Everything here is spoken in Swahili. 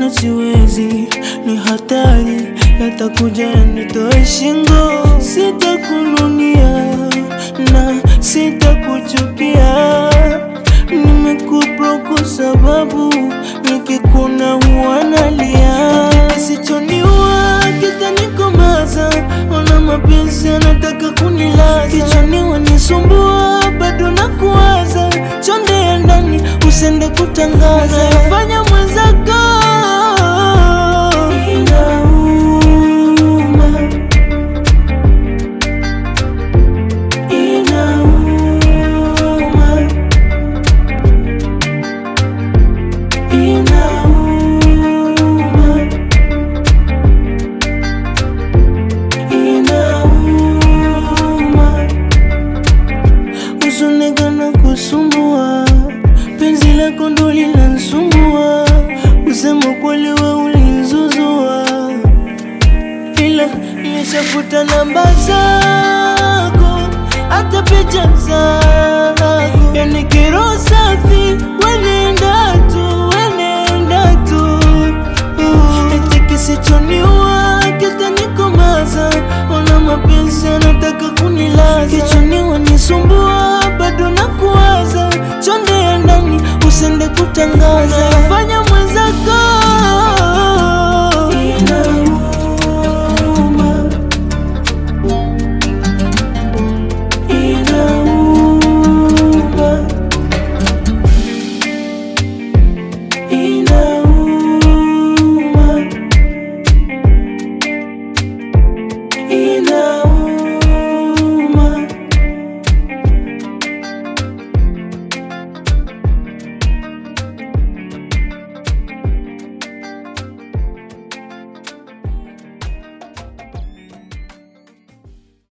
tena siwezi, ni hatari, yatakuja yanitoe shingo. Sitakununia na sitakuchukia, nimekupa kwa sababu nikikuna huwa nalia. Kisichoniua kitanikomaza, ona mapenzi anataka kunilaza, kichwani wanisumbua, bado nakuwaza, chonde ya ndani usende kutangaza, yafanya mwenzako inauma, inauma, inauma, inauma Usunekana kusumbua, penzi lako ndo linansumbua, usema kweli we ulinzuzua, ila nimeshafuta namba zako, hata picha zako, yani kero safi, wenenda tu, wenenda tu, eti kisichoniua kitanikomaza, ona mapenzi anataka kunilaza, kichwani wanisumbua, bado nakuwaza, chonde ya ndani usende kutangaza, yafanya